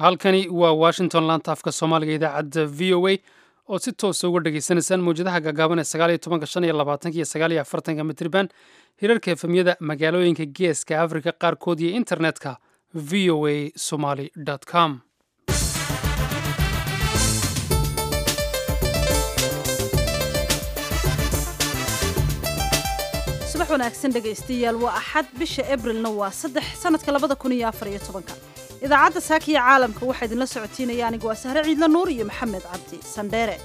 halkani waa washington laanta afka soomaaliga idaacadda v o a oo si toosa uga dhagaysanaysaan mawjadaha gaagaaban ee sagaaliyo tobanka shan iyo labaatanka iyo sagaaliyo afartanka mitriban hirarka efemyada magaalooyinka geeska afrika qaarkood iyo internetka v o a somaly com subax wanaagsan dhegaystayaal waa axad bisha abrilna waa saddex sanadka labada kun iyo afar iyo tobanka idaacadda saakiya caalamka waxaa idinla socotiinaya anigu waa sahre ciidla nuur iyo maxamed cabdi sandheere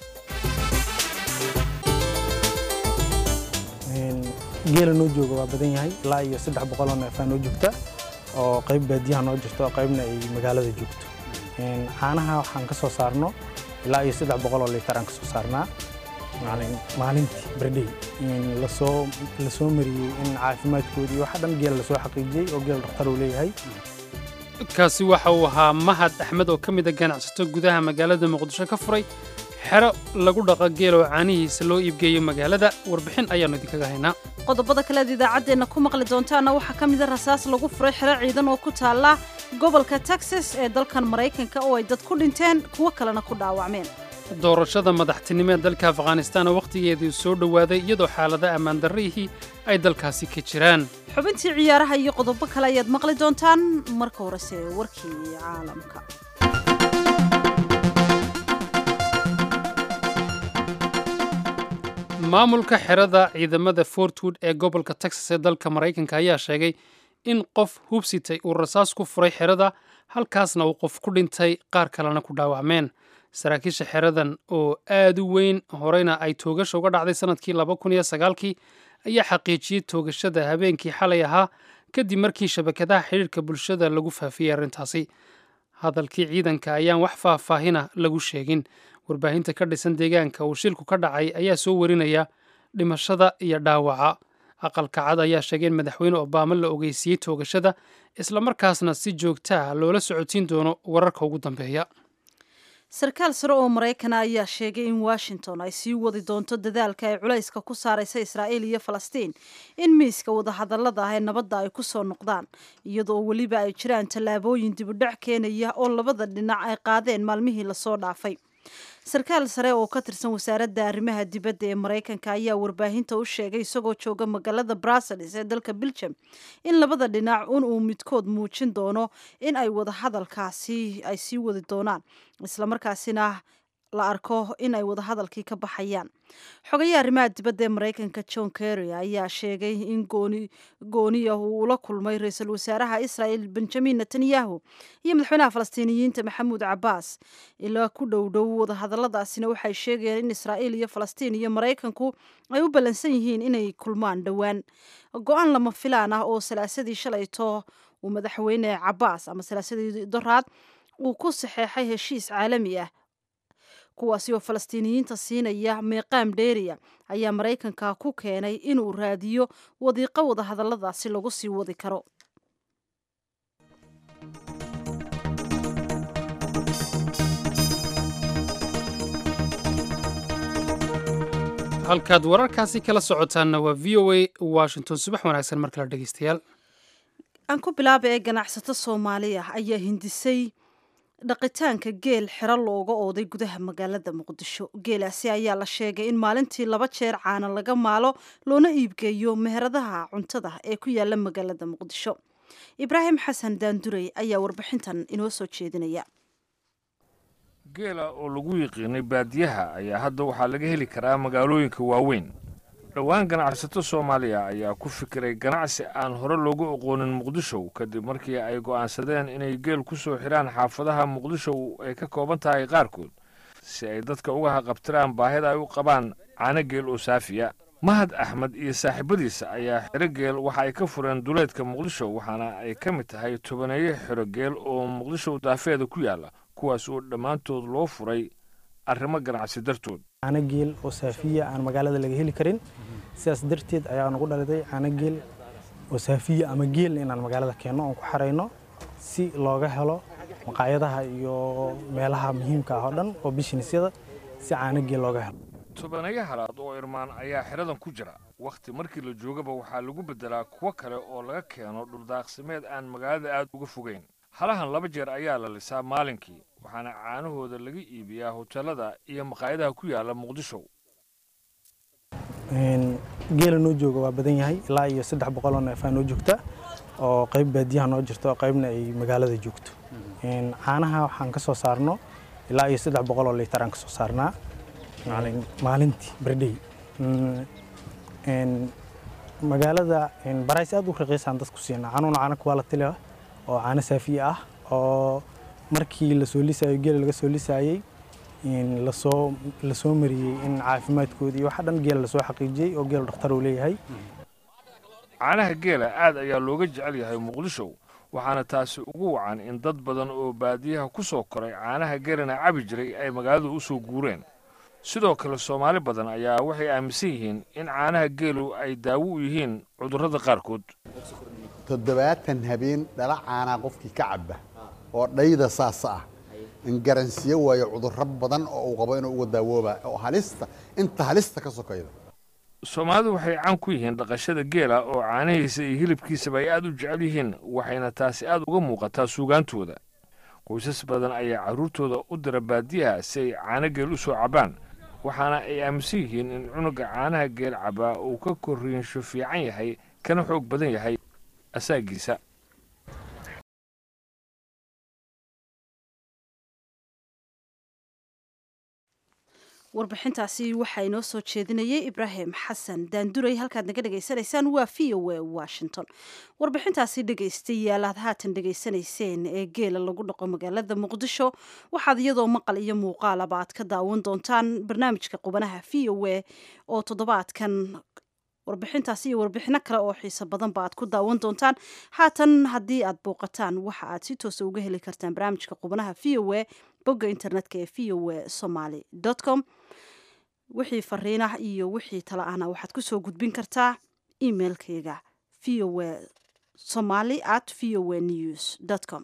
geela noo jooga waa badan yahay ilaa iyo saddex boqoloo neefaa noo joogta oo qayb baadiyaha noo jirto oo qaybna ay magaalada joogto caanaha waxaan ka soo saarno ilaa iyo saddex boqoloo liitar aan ka soo saarnaa maalintii bardhey lasoo lasoo mariyey in caafimaadkoodii waxa dhan geela lasoo xaqiijiyey oo geel dhakhtar uu leeyahay kaasi waxa uu ahaa mahad axmed oo ka mid a ganacsato gudaha magaalada muqdisho ka furay xero lagu dhaqo geel oo caanihiisa loo iibgeeyo magaalada warbixin ayaannu idinkaga haynaa qodobada kaleed idaacaddeenna ku maqli doontaana waxaa ka mida rasaas lagu furay xero ciidan oo ku taalla gobolka texas ee dalkan maraykanka oo ay dad ku dhinteen kuwo kalena ku dhaawacmeen doorashada madaxtinimo ee dalka afghanistaan oo wakhtigeedii soo dhowaaday iyadoo xaalada ammaan darrihii ay dalkaasi ka jiraan xubintii ciyaaraha iyo qodobo kale ayaad maqli doontaan marka horese warkii caalamka maamulka xerada ciidamada fortwood ee gobolka texas ee dalka maraykanka ayaa sheegay in qof hubsitay uu rasaas ku furay xerada halkaasna uu qof ku dhintay qaar kalena ku dhaawacmeen saraakiisha xeradan oo aad u weyn horeyna ay toogasha uga dhacday sanadkii laba kun iyo sagaalkii ayaa xaqiijiyey toogashada habeenkii xalay ahaa kadib markii shabakadaha xidhiirka bulshada lagu faafiyey arrintaasi hadalkii ciidanka ayaan wax faahfaahina lagu sheegin warbaahinta ka dhisan deegaanka uu shilku ka dhacay ayaa soo warinaya dhimashada iyo dhaawaca aqalka cad ayaa sheegay in madaxweyne obaama la ogeysiiyey toogashada islamarkaasna si joogta ah loola socotiin doono wararka ugu dambeeya sarkaal sare oo maraykana ayaa sheegay in washington ay sii wadi doonto dadaalka ay culayska ku saaraysa israa'iil iyo falastiin in miiska wadahadallada ah ee nabadda ay ku soo noqdaan iyadoo weliba ay jiraan tallaabooyin dibudhac keenaya oo labada dhinac ay qaadeen maalmihii lasoo dhaafay sarkaal sare oo ka tirsan wasaaradda arrimaha dibadda ee maraykanka ayaa warbaahinta u sheegay isagoo jooga magaalada brussels ee dalka belgium in labada dhinac un uu midkood muujin doono in ay wadahadalkaasi ay sii wadi doonaan islamarkaasina la arko in ay wadahadalkii ka baxayaan xogayaha arrimaha dibadda ee maraykanka john kerry ayaa sheegay in gooniya uu ula kulmay ra-iisul wasaaraha israel benjamin netanyahu iyo madaxweynaha falastiiniyiinta maxamuud cabaas ilaa ku dhow dhow wadahadalladaasina waxay sheegayaan in israa'iil iyo falastiin iyo maraykanku ay u ballansan yihiin inay kulmaan dhowaan go-aan lama filaan ah oo salaasadii shalayto uu madaxweyne cabaas ama salaasadii doraad uu ku saxeexay heshiis caalami ah kuwaasi oo falastiiniyiinta siinaya meeqaam dheeriya ayaa maraykanka ku keenay inuu raadiyo wadiiqo wadahadalladaasi lagu sii wadi karo halkaad wararkaasi kala socotaanna waa v o a washington subax wanaagsan mar kale dhegeystayaal aan ku bilaaba ee ganacsato soomaaliya ayaa hindisay dhaqitaanka geel xero looga ooday gudaha magaalada muqdisho geelaasi ayaa la sheegay in maalintii laba jeer caana laga maalo loona iibgeeyo meheradaha cuntada ee ku yaala magaalada muqdisho ibraahim xasan daandurey ayaa warbixintan inoo soo jeedinaya geela oo lagu yiqiinay baadiyaha ayaa hadda waxaa laga heli karaa magaalooyinka waaweyn dhowaan ganacsato soomaaliya ayaa ku fikiray ganacsi aan hore loogu aqoonin muqdisho kadib markii ay go'aansadeen inay geel ku soo xidhaan xaafadaha muqdisho ay ka kooban tahay qaarkood si ay dadka uga haqabtiraan baahida ay u qabaan caano geel oo saafiya mahad axmed iyo saaxiibadiisa ayaa xero geel waxa ay ka fureen duleedka muqdisho waxaana ay ka mid tahay tobaneeyo xero geel oo muqdisho daafeeda ku yaalla kuwaas oo dhammaantood loo furay arrimo ganacsi dartood caano geel oo saafiya aan magaalada laga heli karin sidaas darteed ayaa nagu dhaliday caano geel oo saafiya ama geelna inaan magaalada keenno oon ku xarayno si looga helo maqaayadaha iyo meelaha muhiimka ah oo dhan oo bishinisyada si caano geel looga helo tobaneeyo halaad oo irmaan ayaa xeradan ku jira wakhti markii la joogaba waxaa lagu beddelaa kuwo kale oo laga keeno dhuldaaqsimeed aan magaalada aad uga fogayn halahan laba jeer ayaa la lisaa maalinkii waxaana caanahooda laga iibiyaa hoteelada iyo maqaayadaha ku yaala muqdisho geela noo jooga waa badan yahay ilaa iyo saddex boqoloo neefaa noo joogta oo qayb baadiyaha noo jirto qaybna ay magaalada joogto caanaha waxaan ka soo saarno ilaa iyo saddex boqoloo liitar aan ka soo saarnaa maalintii berdhey magaalada barays aad u raqiisaan dadku siinaa canuuna caano quality leh oo caano saafiye ah oo markii lasoo lisaayo geela laga soo lisaayey lasoo lasoo mariyey in caafimaadkoodii waxa dhan geela lasoo xaqiijiyey oo geela dhakhtar uu leeyahay caanaha geela aad ayaa looga jecel yahay muqdisho waxaana taasi ugu wacan in dad badan oo baadiyaha ku soo koray caanaha geelana cabi jiray ay magaalada u soo guureen sidoo kale soomaali badan ayaa waxay aaminsan yihiin in caanaha geelu ay daawo u yihiin cudurrada qaarkood toddobaatan habeen dhala caanaa qofkii ka cabba oo dhayda saasa ah in garansiyo waayo cudurro badan oo uu qabo inuu uga daawooba oo halista inta halista ka sokayda soomaalidu waxay caan ku yihiin dhaqashada geela oo caanahiisa iyo hilibkiisaba ay aad u jecel yihiin waxayna taasi aad uga muuqataa suugaantooda qoysas badan ayaa carruurtooda u dira baadiyaha si ay caano geel u soo cabbaan waxaana ay aaminsan yihiin in cunuga caanaha geel cabbaa uu ka korriinsho fiican yahay kana xoog badan yahay asaagiisa warbixintaasi waxaa inoo soo jeedinayay ibraahim xasan daanduray halkaad naga dhegaysanaysaan waa v o a washington warbixintaasi dhegaystayaal aad haatan dhegaysanayseen ee geela lagu dhaqo magaalada muqdisho waxaad iyadoo maqal iyo muuqaalaba aad ka daawan doontaan barnaamijka qubanaha v o a oo toddobaadkan warbixintaasi iyo warbixino kale oo xiiso badanba aad ku daawan doontaan haatan haddii aad booqataan waxa aad si toosa uga heli kartaan barnaamijka qubanaha v o a bogga internetka ee v o a somaly com wixii fariinah iyo wixii tala ahna waxaad kusoo gudbin kartaa emailkayga v o a somaly at v o a news com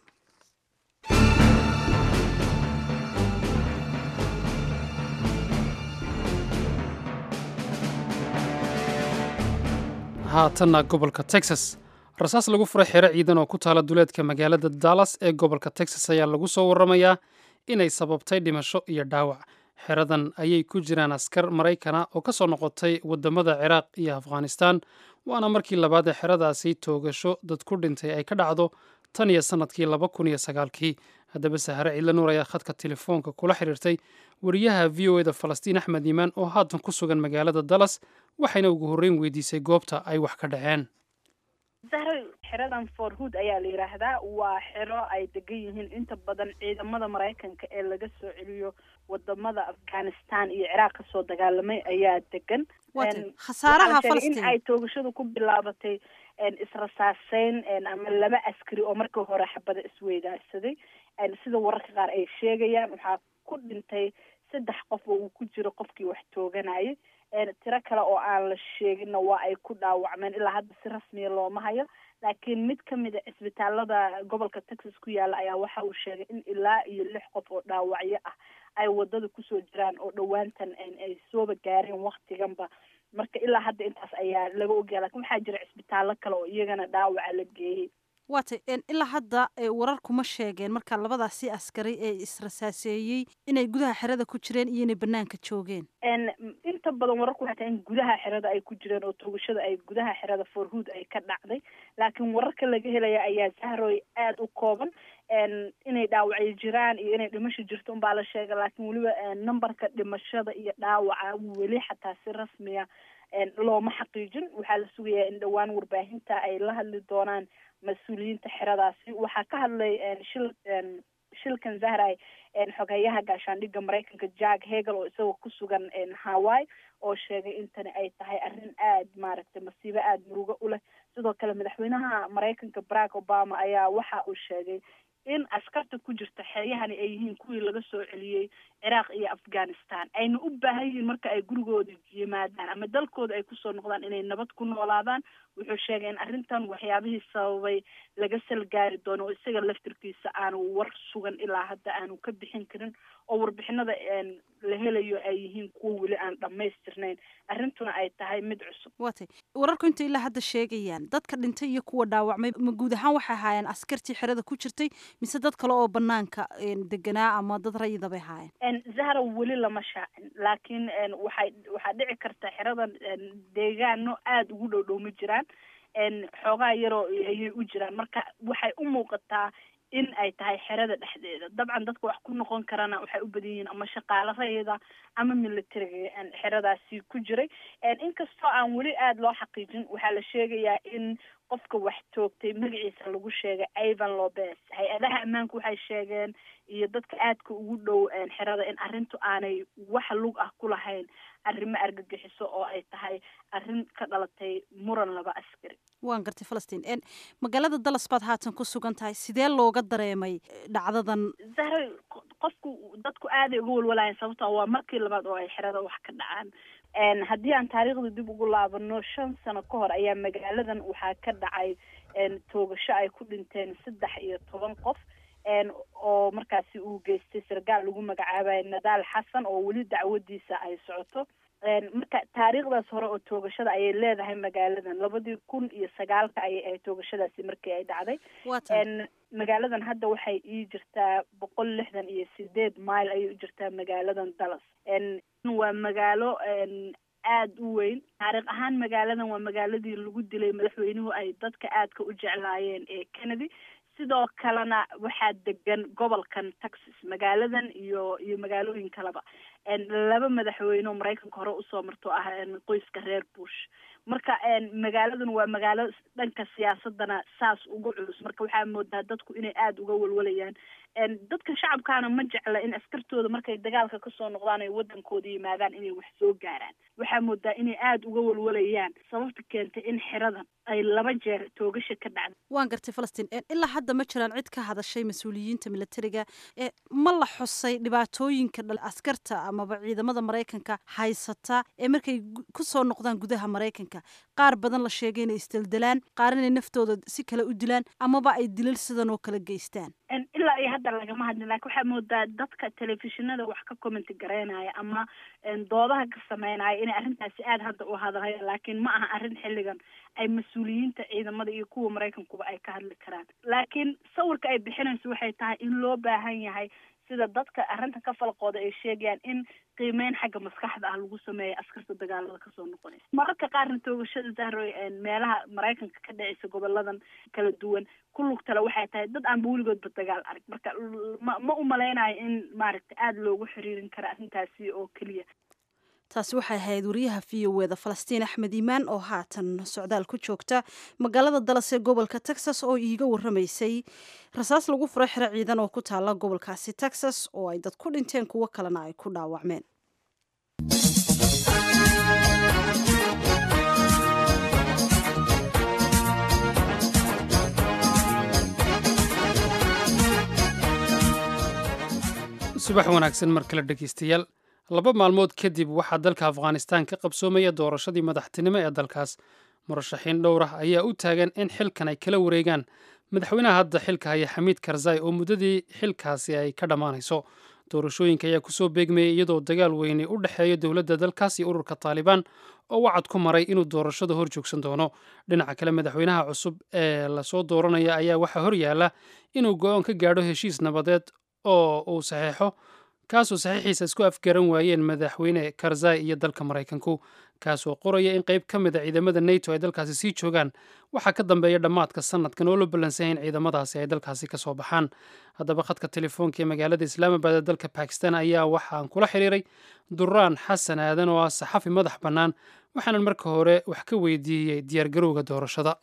haatanna gobolka texas rasaas lagu furay xero ciidan oo ku taala duleedka magaalada dallas ee gobolka texas ayaa lagu soo warramayaa inay sababtay dhimasho iyo dhaawac xeradan ayay ku jiraan askar maraykana oo ka soo noqotay waddamada ciraaq iyo afghanistan waana markii labaad ee xeradaasi toogasho dad ku dhintay ay ka dhacdo tan iyo sannadkii laba kun iyo sagaalkii haddaba sahare ciidla nuur ayaa khadka telefoonka kula xiriirtay wariyaha v o eda falastiin axmed iimaan oo haatan ku sugan magaalada dallas waxayna ugu horreyn weydiisay goobta ay wax ka dhaceen zahra xeradan for hood ayaa la yidhaahdaa waa xero ay degan yihiin inta badan ciidamada maraykanka ee laga soo celiyo wadamada afghanistan iyo ciraaq kasoo dagaalamay ayaa degan khasaaraha in ay toogashadu ku bilaabatay israsaaseyn ama laba askari oo markii hore xabada isweydaarsaday sida wararka qaar ay sheegayaan waxaa ku dhintay saddex qof oo uu ku jiro qofkii wax tooganayay tiro kale oo aan la sheeginna waa ay ku dhaawacmeen ilaa hadda si rasmiya looma hayo laakiin mid kamid a cisbitaalada gobolka texas ku yaala ayaa waxa uu sheegay in ilaa iyo lix qof oo dhaawacyo ah ay wadada kusoo jiraan oo dhowaantan ay sooba gaareen waktiganba marka ilaa hadda intaas ayaa laga ogaya lakin waxaa jira cisbitaallo kale oo iyagana dhaawaca la geeyey waatay ilaa hadda warar kuma sheegeen marka labadaasi askari ee israsaaseeyey inay gudaha xerada ku jireen iyo inay banaanka joogeen inta badan wararku waxay tahay in gudaha xerada ay ku jireen oo toogashada ay gudaha xerada forhood ay ka dhacday laakiin wararka laga helaya ayaa zahroy aada u kooban inay dhaawacyo jiraan iyo inay dhimasho jirto unbaa la sheegay laakiin weliba numberka dhimashada iyo dhaawaca weli xataa si rasmiya looma xaqiijin waxaa la sugayaa in dhowaan warbaahinta ay la hadli doonaan mas-uuliyiinta xeradaasi waxaa ka hadlay shil shilkan zahray xogeyaha gaashaandhigga maraykanka jack hegel oo isagoo ku sugan hawaii oo sheegay in tani ay tahay arrin aad maaragtay masiibo aada murugo u leh sidoo kale madaxweynaha maraykanka barack obama ayaa waxa uu sheegay in askarta ku jirta xeryahani ay yihiin kuwii laga soo celiyey ciraaq iyo afghanistan ayna u baahan yihiin marka ay gurigooda yimaadaan ama dalkooda ay kusoo noqdaan inay nabad ku noolaadaan wuxuu sheegay in arrintan waxyaabihii sababay laga salgaari doono oo isaga laftirkiisa aanu war sugan ilaa hadda aanu ka bixin karin oo warbixinada la helayo ay yihiin kuwa weli aan dhammaystirnayn arrintuna ay tahay mid cusub waatay wararku inta ilaa hadda sheegayaan dadka dhintay iyo kuwa dhaawacmay ma guud ahaan waxay ahaayeen askartii xerada ku jirtay mise dad kale oo banaanka deganaa ama dad rayida bay ahaayeen zahra weli lama shaacin laakiin waxay waxaa dhici karta xeradan deegaano aada ugu dhow dhow ma jiraan xoogaa yaroo ayay u jiraan marka waxay u muuqataa in ay tahay xerada dhexdeeda dabcan dadka wax ku noqon karana waxay u badan yihiin ama shaqaalo rayida ama militariga xeradaasi ku jiray inkastoo aan weli aada loo xaqiijin waxaa la sheegayaa in qofka wax toogtay magaciisa lagu sheegay ivan lobes hay-adaha ammaanku waxay sheegeen iyo dadka aadka ugu dhow xerada in arrintu aanay wax lug ah ku lahayn arrimo argagixiso oo ay tahay arrin ka dhalatay muran laba askari waan gartay falastiin magaalada dallas baad haatan ku sugan tahay sidee looga dareemay dhacdadan zahra qofku dadku aaday uga walwalayan sababto waa markii labaad oo ay xerada wax ka dhacaan haddii aan taariikhda dib ugu laabano shan sano ka hor ayaa magaaladan waxaa ka dhacay toogasho ay ku dhinteen saddex iyo toban qof oo markaasi uu geystay sargaal lagu magacaabayo nadaal xasan oo weli dacwadiisa ay socoto marka taariikhdaas hore oo toogashada ayay leedahay magaaladan labadii kun iyo sagaalka ayay ahayd toogashadaasi markii ay dhacday magaaladan hadda waxay ii jirtaa boqol lixdan iyo sideed mile ayay u jirtaa magaaladan dallas waa magaalo aada u weyn taariikh ahaan magaaladan waa magaaladii lagu dilay madaxweynuhu ay dadka aadka u jeclaayeen ee kennedy sidoo kalena waxaa degan gobolkan texas magaaladan iyo iyo magaalooyin kaleba laba madaxweyne oo maraykanka hore usoo marto ah qoyska reer bush marka magaaladan waa magaalo dhanka siyaasadana saas uga culus marka waxaa moodaa dadku inay aada uga walwalayaan dadka shacabkaana ma jecla in askartooda markay dagaalka kasoo noqdaan ay wadankooda yimaadaan inay wax soo gaaraan waxaa moodaa inay aada uga walwalayaan sababta keentay in xeradan ay laba jeer toogasha ka dhacda waan gartay falastiin ilaa hadda ma jiraan cid ka hadashay mas-uuliyiinta militariga ma la xusay dhibaatooyinka askarta amaba ciidamada maraykanka haysata ee markay kusoo noqdaan gudaha maraykanka qaar badan la sheegay inay isdeldelaan qaar inay naftooda si kale u dilaan amaba ay dilal sidan oo kale geystaan ilaa iyo hadda lagama hadlin lakin waxaa moodaa dadka telefishinada wax ka commenti garaynaya ama doodaha ka sameynaya inay arrintaasi aada hadda u hadlayan laakiin ma aha arrin xilligan ay mas-uuliyiinta ciidamada iyo kuwa maraykankuba ay ka hadli karaan laakiin sawirka ay bixinayso waxay tahay in loo baahan yahay sida dadka arrinta ka falqooda ay sheegayaan in qiimeyn xagga maskaxda ah lagu sameeya askarta dagaalada kasoo noqonaysa mararka qaarna toogashada zahroy meelaha maraykanka ka dhacaysa goboladan kala duwan ku lugtale waxay tahay dad aanba weligoodba dagaal arag marka ma ma u malaynayo in maaragta aada loogu xiriirin karo arrintaasi oo keliya taasi waxay ahayd wariyaha v o eda falastiin axmed iimaan oo haatan socdaal ku joogta magaalada dallas ee gobolka texas oo iiga waramaysay rasaas lagu furo xero ciidan oo ku taala gobolkaasi texas oo ay dad ku dhinteen kuwo kalena ay ku dhaawacmeen subax wanaagsan mar kale dhegeystayaal laba maalmood kadib waxaa dalka afghanistan ka qabsoomaya doorashadii madaxtinimo ee dalkaas murashaxiin dhowr ah ayaa u taagan in xilkan ay kala wareegaan madaxweynaha hadda xilka haya xamiid karzai oo muddadii xilkaasi ay ka dhammaanayso doorashooyinka ayaa kusoo beegmayay iyadoo dagaal weyne u dhexeeya dowladda dalkaas iyo ururka taalibaan oo wacad ku maray inuu doorashada hor joogsan doono dhinaca kale madaxweynaha cusub ee lasoo dooranaya ayaa waxaa hor yaalla inuu go-aan ka gaadho heshiis nabadeed oo uu saxeexo kaasoo saxiixiisa isku afgaran waayeen madaxweyne karzai iyo dalka maraykanku kaasoo qoraya in qayb ka mid a ciidamada neto ay dalkaasi sii joogaan waxaa ka dambeeya dhammaadka sanadkan oo la ballansan in ciidamadaasi ay dalkaasi ka soo baxaan haddaba khadka telefoonka ee magaalada islaamabad ee dalka bakistan ayaa waxaan kula xiriiray duraan xasan aadan oo ah saxafi madax bannaan waxaanan marka hore wax ka weydiiyey diyaargarowga doorashada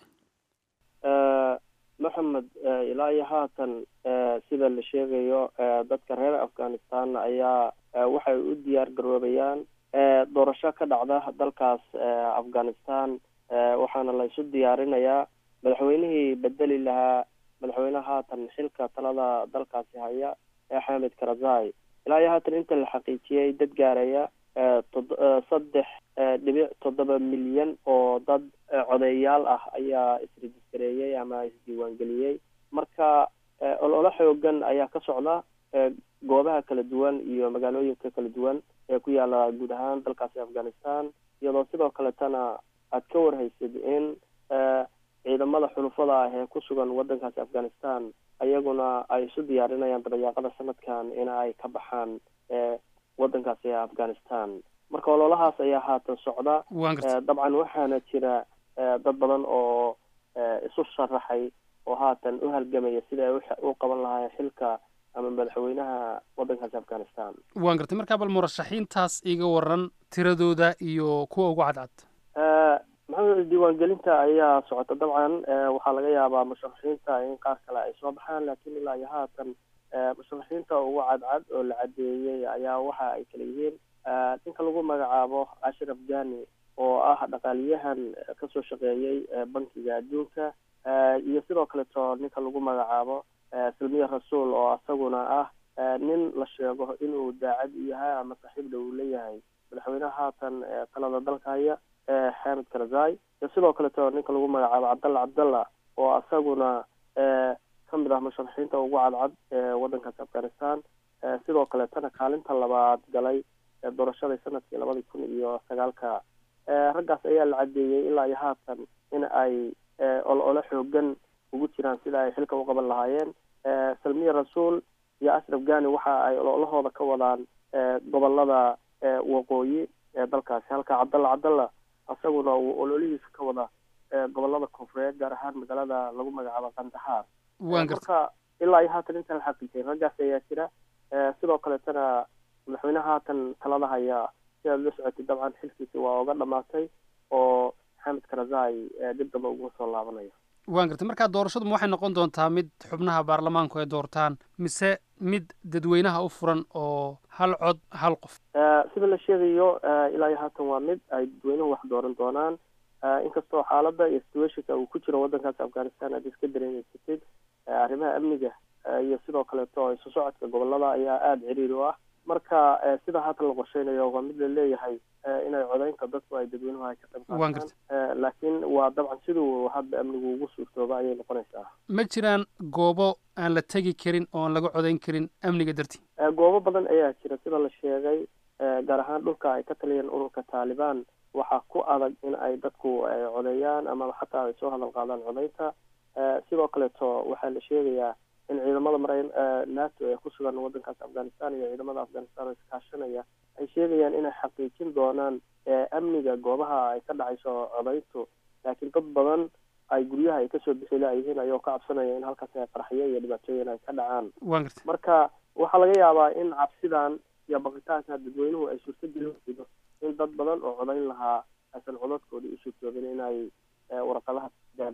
maxamed ilaa iyo haatan sida la sheegayo dadka reer afghanistan ayaa waxay u diyaar garoobayaan doorasho ka dhacda dalkaas afghanistan waxaana la isu diyaarinayaa madaxweynihii bedeli lahaa madaxweyneha haatan xilka talada dalkaasi haya ee xamed karazai ilaa iyo haatan inta la xaqiijiyey dad gaaraya saddex dhibic toddoba milyan oo dad codeeyaal ah ayaa isrejistareeyey ama isdiiwaangeliyey marka ololo xoogan ayaa ka socda goobaha kala duwan iyo magaalooyinka kala duwan ee ku yaala guud ahaan dalkaasi afghanistan iyadoo sidoo kaletana aad ka warhaysid in ciidamada xulufada ah ee ku sugan waddankaasi afghanistan ayaguna ay isu diyaarinayaan dabayaaqada sanadkan in ay ka baxaan waddankaasi afghanistan marka ololahaas ayaa haatan socda dabcan waxaana jira dad badan oo isu sharaxay oo haatan u halgamaya sida ay u qaban lahaayeen xilka ama madaxweynaha waddankaasi afghanistan waan gartay markaa bal murashaxiintaas iga waran tiradooda iyo kuwa ugu cadcad maxamed diiwaangelinta ayaa socota dabcan waxaa laga yaabaa musharaxiinta in qaar kale ay soo baxaan laakiin ilaa iyo haatan musharaxiinta ugu cadcad oo la cadeeyey ayaa waxa ay kala yihiin ninka lagu magacaabo cashir afghani oo ah dhaqaaliyahan kasoo shaqeeyey bankiga adduunka iyo sidoo kaleto ninka lagu magacaabo salmiya rasuul oo isaguna ah nin la sheego inuu daacad u yahay ama saaxiib dhow leeyahay madaxweynaha haatan talada dalka haya xamid karzai iyo sidoo kaleto ninka lagu magacaabo cabdalla cabdalla oo isaguna kamid ah musharaxiinta ugu cadcad ee waddankaasi afghanistan sidoo kaletana kaalinta labaad galay doorashadii sanadkii labadii kun iyo sagaalka raggaas ayaa la cadeeyey ilaa iyo haatan in ay olole xoogan ugu jiraan sida ay xilka u qaban lahaayeen salmiya rasuul iyo ashraf gani waxa ay ololahooda ka wadaan gobolada waqooyi ee dalkaasi halka cabdalla cabdalla isaguna uu ololihiisa ka wada gobolada koonfureed gaar ahaan magaalada lagu magacaabo kandahaar marka ilaa iyo haatan inta la xaqiijiyay raggaas ayaa jira sidoo kaletana madaxweynaha haatan talada haya sidaad la socotay dabcan xilkiisi waa oga dhamaatay oo xamid karazai dib damba ugu soo laabanayo waan gartay markaa doorashadu waxay noqon doontaa mid xubnaha baarlamaanku ay doortaan mise mid dadweynaha u furan oo hal cod hal qof sida la sheegayo ilaa iyo haatan waa mid ay dadweynuhu wax dooran doonaan inkastoo xaaladda iyo situationka uu ku jiro waddankaasi afghanistan aad iska dareemeysatid arrimaha amniga iyo sidoo kaleeto isu socodka gobolada ayaa aada ciriiri u ah marka sida haatan la qorsheynayo waa mid la leeyahay inay codeynta dadku ay dadweynuhu ay ka qayb qaataan laakiin waa dabcan siduu hadda amnigu ugu suurtooba ayay noqonaysaa ma jiraan goobo aan la tegi karin oo aan laga codeyn karin amniga dartii goobo badan ayaa jira sida la sheegay gaar ahaan dhulka ay ka taliyeen ururka taalibaan waxaa ku adag in ay dadku codeeyaan ama xataa ay soo hadal qaadaan codeynta sidoo kaleeto waxaa la sheegayaa in ciidamada mara nato ee ku sugan waddankaasi afghanistan iyo ciidamada afghanistan oo iskaashanaya ay sheegayaan inay xaqiijin doonaan amniga goobaha ay ka dhacayso codeyntu laakiin dad badan ay guryaha ay kasoo bixi laayihiin ayoo ka cabsanaya in halkaas ay qarxyo iyo dhibaatooyin ay ka dhacaan marka waxaa laga yaabaa in cabsidan iyo baqitaanka dadweynuhu ay suurtagelin weydo in dad badan oo codeyn lahaa aysan codadkoodii u suurtoobin inay warqadaha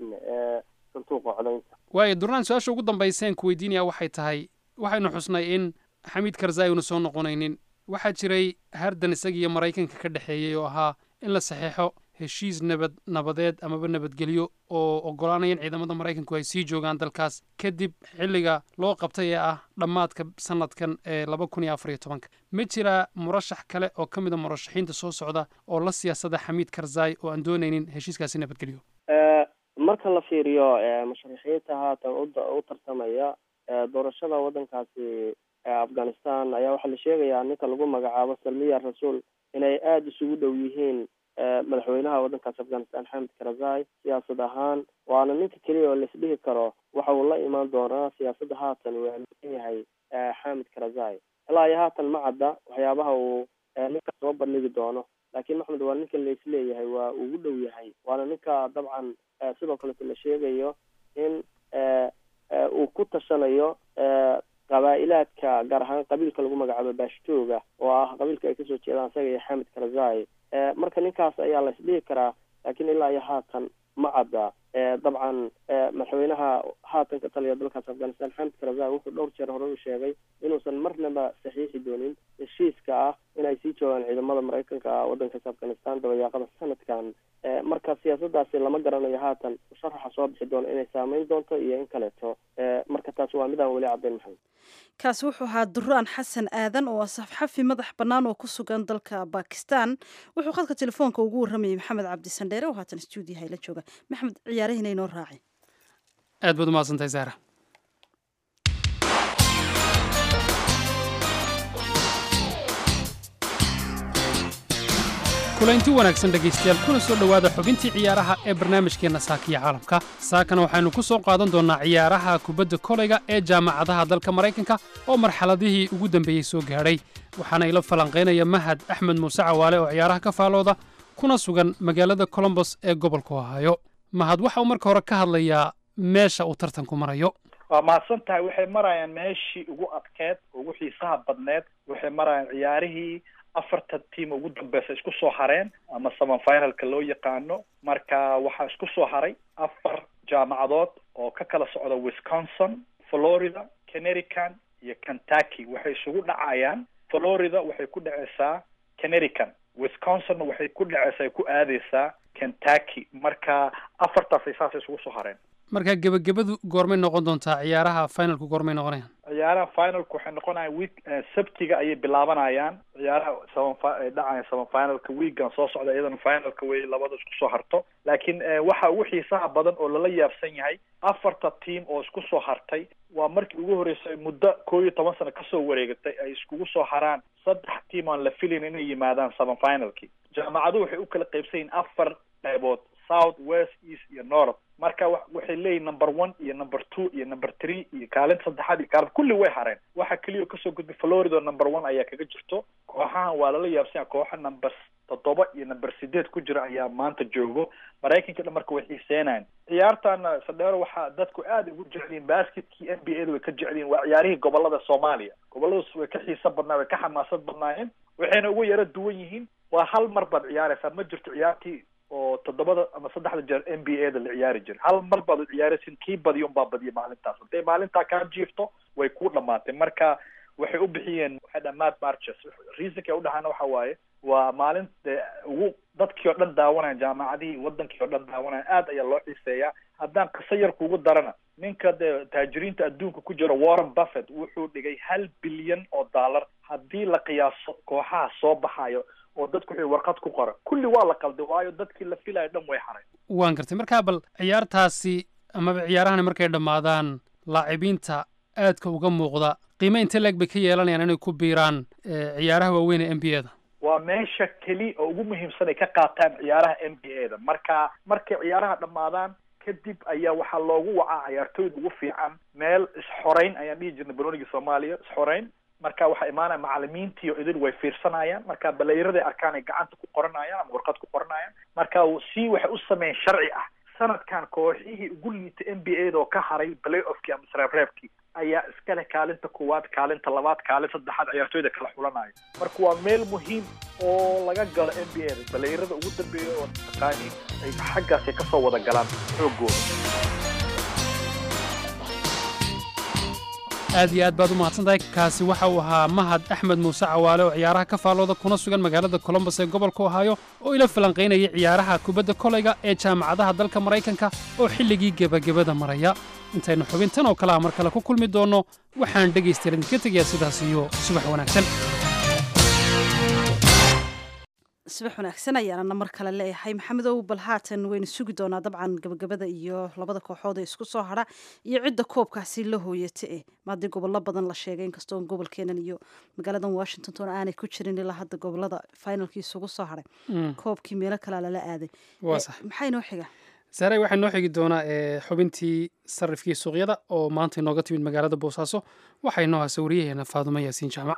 sanduuqa codeynta waayo duraan su-aasha ugu dambayseen ku weydiinaya waxay tahay waxaynu xusnay in xamiid karzai una soo noqonaynin waxaa jiray hardan isaga iyo maraykanka ka dhexeeyey oo ahaa in la saxeexo heshiis nabad nabadeed amaba nabadgelyo oo oggolaanaya in ciidamada maraykanku ay sii joogaan dalkaas kadib xilliga loo qabtay ee ah dhammaadka sanadkan ee laba kun iyo afar iyo tobanka ma jiraa murashax kale oo ka mid a murashaxiinta soo socda oo la siyaasada xamiid karzai oo aan doonaynin heshiiskaasi nabadgelyo marka la fiiriyo musharaxiinta haatan u tartamaya doorashada waddankaasi afghanistan ayaa waxaa la sheegayaa ninka lagu magacaabo salmiya rasuul inay aada isugu dhow yihiin madaxweynaha waddankaasi afghanistan xamid karazai siyaasad ahaan waana ninka keliya oo laisdhihi karo waxa uu la imaan doonaa siyaasadda haatan uu aaminsan yahay xamid karazai ilaa iyo haatan ma cadda waxyaabaha uu ninka soo bandhigi doono laakiin maxmed waa ninka laisleeyahay waa ugu dhow yahay waana ninka dabcan sidoo kaleto la sheegayo in uu ku tashanayo qabaa-ilaadka gaar ahaan qabiilka lagu magacaabo baashtooga oo ah qabiilka ay kasoo jeedaan isaga iyo xamid karazai marka ninkaas ayaa la isdhihi karaa laakiin ilaa iyo haatan ma cadda dabcan madaxweynaha haatan ka taliya dalkaas afghanistan xamid karazai wuxuu dhowr jeer hore u sheegay inuusan marnaba saxiixi doonin heshiiska ah inay sii joogaan ciidamada maraykanka waddankaas afghanistan dabayaaqada sanadkan marka siyaasadaasi lama garanayo haatan musharaxa soo bixi doono inay saameyn doonto iyo in kaleeto marka taas waa midaan weli caddayn maxamed kaasi wuxuu ahaa duraan xasan aadan oo asafxafi madax bannaan oo ku sugan dalka bakistan wuxuu khadka telefoonka ugu warramayay maxamed cabdi sandheere oo haatan stuudiyaha la jooga maxamed ciyaarahina inoo raaci aad baad umahadsantahay saara kulaynti wanaagsan dhegaystayaal kuna soo dhowaada xubintii ciyaaraha ee barnaamijkeenna saakiya caalamka saakana waxaynu ku soo qaadan doonnaa ciyaaraha kubadda kolayga ee jaamacadaha dalka maraykanka oo marxaladihii ugu dambeeyey soo gaadhay waxaana ila falanqaynaya mahad axmed muuse cawaale oo ciyaaraha ka faalooda kuna sugan magaalada colombos ee gobolka ohaayo mahad waxa uu marka hore ka hadlayaa meesha uu tartanku marayo waa mahadsan tahay waxay marayaan meeshii ugu adkeed ugu xiisaha badneed waxay marayaan ciyaarihii afartan tiam ugu dambeysa isku soo hareen ama seven finalka loo yaqaano marka waxaa isku soo haray afar jaamacadood oo ka kala socda wisconsin florida connerican iyo kentucky waxay isugu dhacayaan florida waxay ku dhaceysaa connerican wisconsinna waxay ku dhaceysaa ay ku aadeysaa kentucky marka afartaasay saasay isugu soo hareen marka gebagabadu goormay noqon doontaa ciyaaraha finalku goormay noqonayaan ciyaaraha finalka waxay noqonayaan week sabtiga ayay bilaabanayaan ciyaaraha seven fi- dhacaya seven finalka weekan soo socda iyadana finalka way labada isku soo harto laakiin waxa ugu xiisaha badan oo lala yaabsan yahay afarta team oo isku soo hartay waa markii ugu horreysay muddo koo iyo toban sano kasoo wareegatay ay iskugu soo haraan saddex team aan la filayn inay yimaadaan seven finalki jaamacaduhu waxay u kala qaybsan yihiin afar qaybood south west east iyo north marka waxay leeyihin number one iyo number two iyo number three iyo kaalinta saddexaad iyo kaalin kulli way hareen waxa keliya kasoo gudbay florida number one ayaa kaga jirto kooxahan waa lala yaabsanya kooxa number toddoba iyo number sideed ku jira ayaa maanta joogo maraykanka dhan marka way xiiseenayan ciyaartana sadheero waxaa dadku aada ugu jecliyin basketkii n b a da way ka jecliyin waa ciyaarihii gobolada soomaaliya goboladaas way ka xiisa badnaa way ka xamaasad badnaayeen waxayna uga yaro duwan yihiin waa hal mar baad ciyaareysaa ma jirto ciyaartii oo toddobada ama saddexda jeer n b a da la ciyaari jiray hal mar baad u ciyaaraysin kii badiyo unbaa badiya maalintaas hadday maalintaa kaa jiifto way ku dhamaatay marka waxay u bixiyeen waxay dhamaad marches reasonka ay u dhahaana waxa waaye waa maalin dee ugu dadkii oo dhan daawanaya jaamacadihii wadankii oo dhan daawanaya aad ayaa loo xiiseeyaa haddaan qiso yar kugu darana ninka dee taajiriinta adduunka ku jira warren buffett wuxuu dhigay hal bilyan oo dollar haddii la qiyaaso kooxaha soo baxayo oo dadku wuxuu warqad ku qora kulli waa la qalday waayo dadkii la filayo dhan way haray waan gartay markaa bal ciyaartaasi amaba ciyaarahani markay dhammaadaan laacibiinta aadka uga muuqda qiime inte leeg bay ka yeelanayaan inay ku biiraan ciyaaraha waaweyn ee n b a da waa meesha keli oo ugu muhiimsan ay ka qaataan ciyaaraha n b a da marka markay ciyaaraha dhammaadaan kadib ayaa waxaa loogu wacaa ciyaartooyda ugu fiican meel isxoreyn ayaan dhihi jirnay banooniga soomaaliya isxoreyn marka waxaa imaanaya macalimiintii oo idin way fiirsanayaan marka baleyrada ay arkaan ay gacanta ku qoranayaan ama warqad ku qoranayaan marka si waxay u sameeyeen sharci ah sanadkan kooxihii ugu liitay n b a da oo ka haray play offkii ama sreebreebkii ayaa iska leh kaalinta koowaad kaalinta labaad kaalin saddexaad ciyaartooyda kala xulanayo marka waa meel muhiim oo laga galo n b a da baleyrada ugu dambeeya oo taqaaniin ay xaggaas ay kasoo wada galaan xoogooda aad iyo aad baad u mahadsantahay kaasi waxa uu ahaa mahad axmed muuse cawaale oo ciyaaraha ka faallooda kuna sugan magaalada colombos ee gobolka ohaayo oo ila falanqaynayay ciyaaraha kubadda kolayga ee jaamacadaha dalka maraykanka oo xilligii gebagabada maraya intaynu xubintan oo kale ah mar kale ku kulmi doonno waxaan dhegaystayaal idinka tegayaa sidaas iyo subax wanaagsan subax wanaagsan ayaanana mar kale leeyahay maxamedow bal haatan waynu sugi doonaa dabcan gabagabada iyo labada kooxood ee isku soo hadha iyo cidda koobkaasi la hooyata eh maadii gobollo badan la sheegay inkastoo gobolkeenan iyo magaaladan washington toona aanay ku jirin ilaa hadda gobolada finalkii isugu soo hadhay koobkii meelo kalea lala aaday waa sax maxaa inoo xiga saaray waxaa noo xigi doonaa xubintii sarifkii suuqyada oo maanta inooga timid magaalada boosaaso waxaa inoo hasa wariyaheena faadumo yaasiin jaamac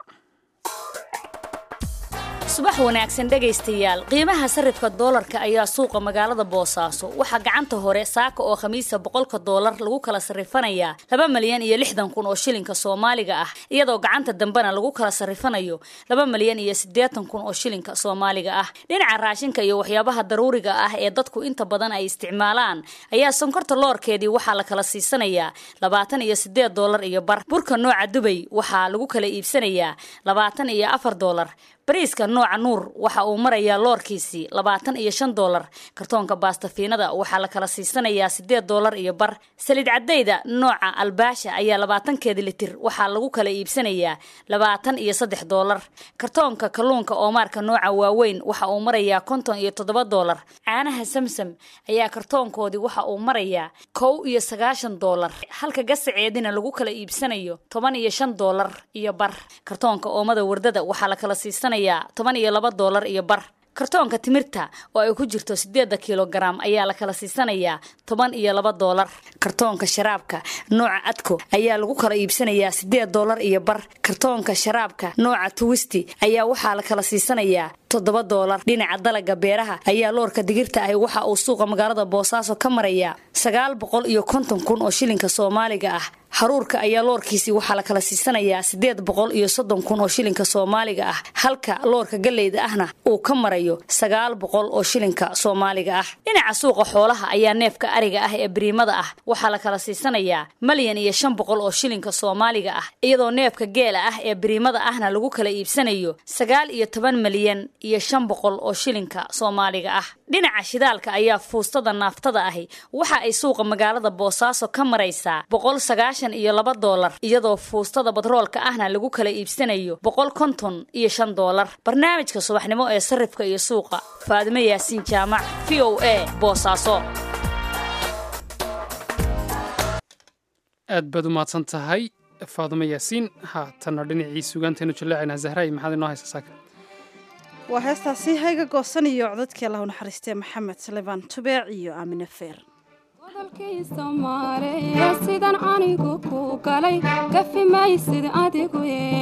subax wanaagsan dhegaystayaal qiimaha sarifka doolarka ayaa suuqa magaalada boosaaso waxaa gacanta hore saaka oo khamiisa boqolka doolar lagu kala sarifanayaa laba malyan iyo lixdan kun oo shilinka soomaaliga ah iyadoo gacanta dambena lagu kala sarifanayo laba malyan iyo siddeetan kun oo shilinka soomaaliga ah dhinaca raashinka iyo waxyaabaha daruuriga ah ee dadku inta badan ay isticmaalaan ayaa sonkorta loorkeedii waxaa la kala siisanayaa labaatan iyo siddeed doolar iyo bar burka nooca dubay waxaa lagu kala iibsanayaa labaatan iyo afar doolar bariiska nooca nuur waxa uu marayaa loorkiisii labaatan iyo shan doolar kartoonka baastafiinada waxaa la kala siisanayaa sideed doolar iyo bar saliid cadayda nooca albaasha ayaa labaatankeeda litir waxaa lagu kala iibsanayaa labaatan iyo saddex doolar kartoonka kalluunka oomaarka nooca waaweyn waxa uu marayaa konton iyo toddoba doolar caanaha samsam ayaa kartoonkoodii waxa uu marayaa kow iyo sagaashan doolar halka gasaceedina lagu kala iibsanayo toban iyo shan doolar iyo bar kartoonka oomada wardada waxaa la kala siisanayaa toban iyo laba doolar iyo bar kartoonka timirta oo ay ku jirto sideeda kilogaram ayaa la kala siisanayaa toban iyo laba doolar kartoonka sharaabka nooca adko ayaa lagu kala iibsanayaa sideed doolar iyo bar kartoonka sharaabka nooca tuwisti ayaa waxaa la kala siisanayaa toddoba doolar dhinaca dalaga beeraha ayaa loorka digirta ahi waxa uu suuqa magaalada boosaaso ka marayaa sagaal boqol iyo konton kun oo shilinka soomaaliga ah haruurka ayaa loorkiisii waxaa la kala siisanayaa sideed boqol iyo soddon kun oo shilinka soomaaliga ah halka loorka galleyda ahna uu ka marayo sagaal boqol oo shilinka soomaaliga ah dhinaca suuqa xoolaha ayaa neefka ariga ah ee biriimada ah waxaa la kala siisanayaa malyan iyo shan boqol oo shilinka soomaaliga ah iyadoo neefka geela ah ee biriimada ahna lagu kala iibsanayo sagaal iyo toban malyan iyo shan boqol oo shilinka soomaaliga ah dhinaca shidaalka ayaa fuustada naaftada ahi waxa ay suuqa magaalada boosaaso ka maraysaa boqol sagaashan iyo laba doolar iyadoo fuustada batroolka ahna lagu kala iibsanayo boqol konton iyo shan doolar barnaamijka subaxnimo ee sarifka iyo suuqa faadimo yaasiin jaamac v o a boosaaso aad baad u mahadsan tahay faadimo yaasiin haatanna dhinacii sugaanteenu jallaacaynaa zahraay maxaad inoo haysa saaka waa heestaasi hayga goosan iyo codadkii allahu naxariistee maxamed salebaan tubeec iyo aamine feer godolkii soomaaliya sidan anigu ku galay gafi maysid adigu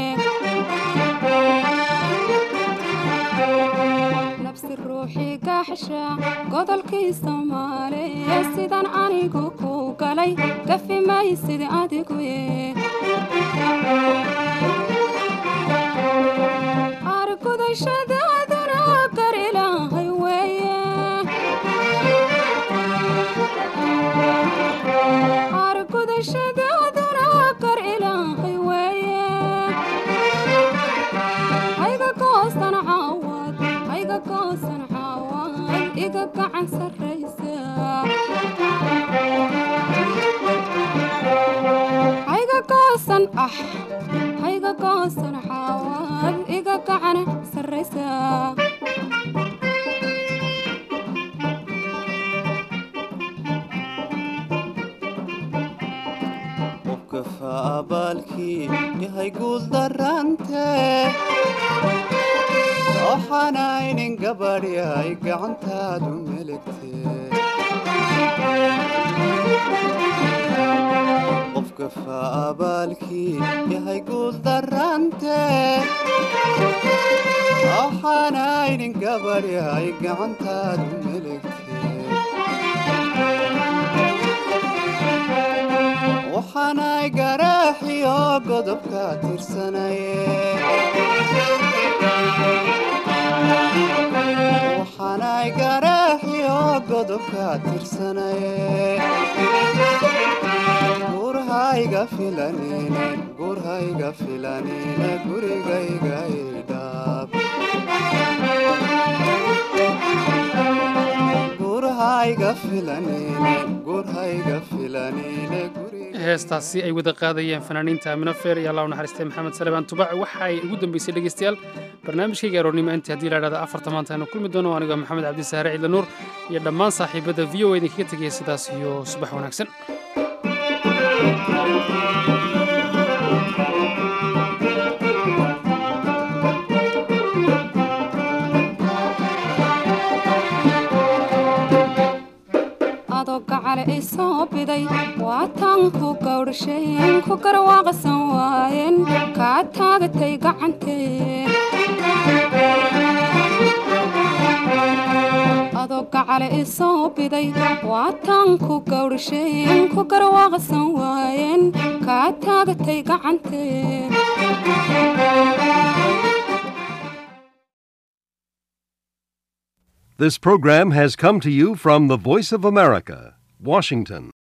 nabsi ruuxii gaaxsha godolkii soomaaliya sidan anigu ku galay gafi maysid adigu argudashadaaduna gar ilaahay weeye argudashadaaduna gar ilaahay weeye hayga goosan caawad hayga goosan caawad iga gacan sarraysa hayga goosan ah hayga goosan caawad iga gacan sarraysa abaalkii yahay guuldarante waxaanaynin gabadhyay gacantaadu melegte qofka faabaalkii yahay guuldarante waxaanaynin gabadhyay gacantaadu melegte waxaanay garaaxiyo godobka tirsanaye waxaanay garaaxiyo godobka tirsanaye gurhayga filanine gurhayga filanine gurigayga idhaab gurhayga filanine gurhayga filanine heestaasi ay wada qaadayeen fanaaniinta amino feer iyo allah u naxariistay maxamed salebaan tubac waxa ay ugu dambeysay dhegeystayaal barnaamijkayga aroornimo intii haddii la idhahda afarta maanta aynu kulmi doono anigoo maxamed cabdisaare ciidla nuur iyo dhammaan saaxiibadda v o idinkaga tegaya sidaas iyo subax wanaagsan gacale isoo biday waataan ku gawdhasheen ku garwaaqsan waayeen kaa taagatay gacantee adoo gacale isoo biday waataan ku gawdhasheen ku garwaaqsan waayeen kaa taagatay gacantee This program has come to you from the Voice of America, Washington.